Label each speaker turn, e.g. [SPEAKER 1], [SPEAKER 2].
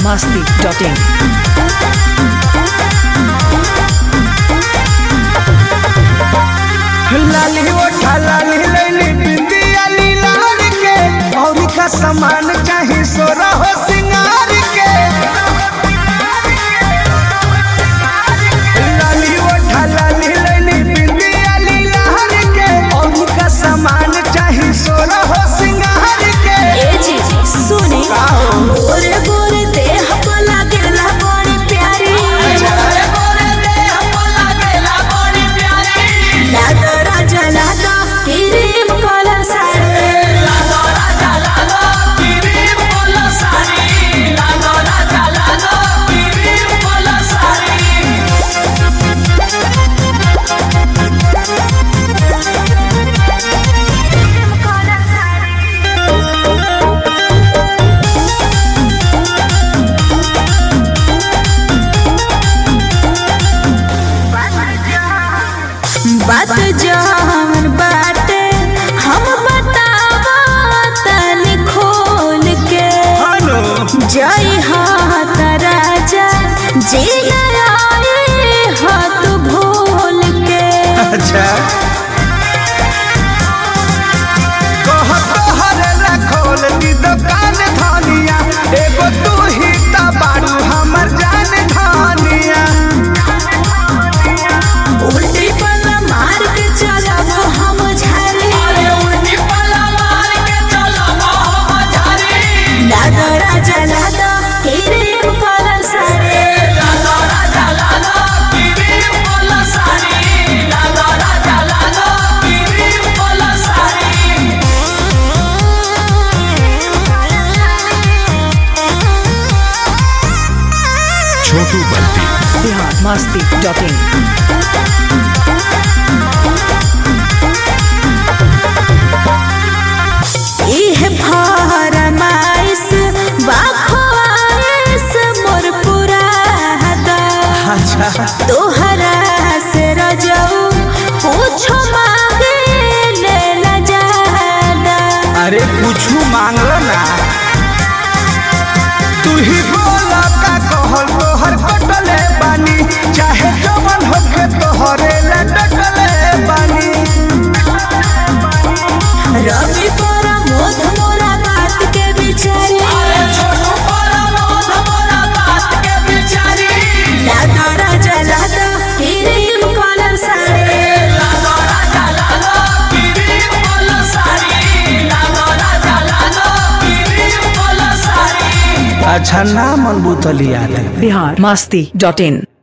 [SPEAKER 1] masti.in.
[SPEAKER 2] लाली ओठा लाली लैली बिंदिया लीलार के और का सामान चाही सोरा हो सिंगार के लाली ओठा लाली लैली बिंदिया लीलार के और का सामान चाही सोरा हो सिंगार के
[SPEAKER 3] ए जी सुने गोरे गोरे देह को लागेला बड़ी प्यारी लागा राजा लागा क्रीम कलर साड़ी बात जहन बाटे हम बतावा तनी खोल के
[SPEAKER 2] हेलो
[SPEAKER 3] जय हाथ राजा जी आए हाथ भूल के
[SPEAKER 2] अच्छा कह तोहरे ला खोल दी दुकान धनिया एगो तू ही ता बारू हमर जान धनिया
[SPEAKER 3] उल्टी पल्ला मार के चलब हम झारे लादा राजा लादा क्रीम कलर साड़ी
[SPEAKER 4] छोटू बल्टी
[SPEAKER 1] Bihar masti.in.
[SPEAKER 3] इह फरमाइश बाखवाइश मोर पुरादा तोहरा से रजऊ पूछो मांगे ले न जादा
[SPEAKER 2] अरे कुछ मांगलो ना तू ही बोला का कहल तोहर कटले बानी चाहे जवन होके तोहरे ला डटले बानी
[SPEAKER 3] रवि तोरा मोध मोरा बात के बिचारे लादा राजा लादा क्रीम कलर साड़ी
[SPEAKER 2] अच्छा ना मन बुतलिया दे
[SPEAKER 1] Bihar masti.in.